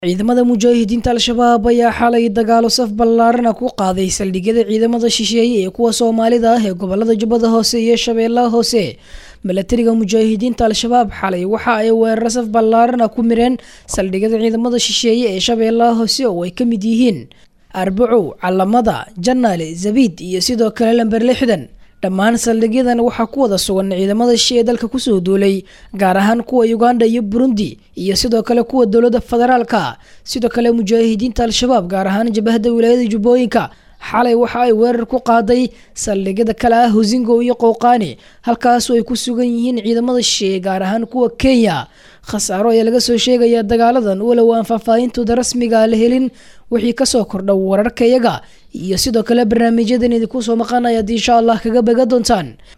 ciidamada mujaahidiinta al-shabaab ayaa xalay dagaalo saf ballaarana ku qaaday saldhigyada ciidamada shisheeye ee kuwa soomaalida ah ee gobolada jubbada hoose iyo shabeellaha hoose milatariga mujaahidiinta al-shabaab xalay waxa ay weeraro saf ballaarana ku mireen saldhigyada ciidamada shisheeye ee shabeellaha hoose oo ay ka mid yihiin arbacow calamada janaale zabiid iyo sidoo kale lamber lixdan dhammaan saldhigyadan waxaa ku wada sugan ciidamada shisheeye dalka kusoo duulay gaar ahaan kuwa uganda iyo burundi iyo sidoo kale kuwa dowladda federaalka sidoo kale mujaahidiinta al-shabaab gaar ahaan jabahada wilaayada jubbooyinka xalay waxa ay weerar ku qaaday saldhigyada kale ah husingo iyo qowqaani halkaasu ay ku sugan yihiin ciidamada shisheeye gaar ahaan kuwa kenya khasaaro ayaa laga soo sheegayaa dagaaladan walow aan faahfaahintooda rasmiga la helin wixii kasoo kordha wararka iyaga iyo sidoo kale barnaamijyadan idinku soo maqanaya ad insha allah kaga baga doontaan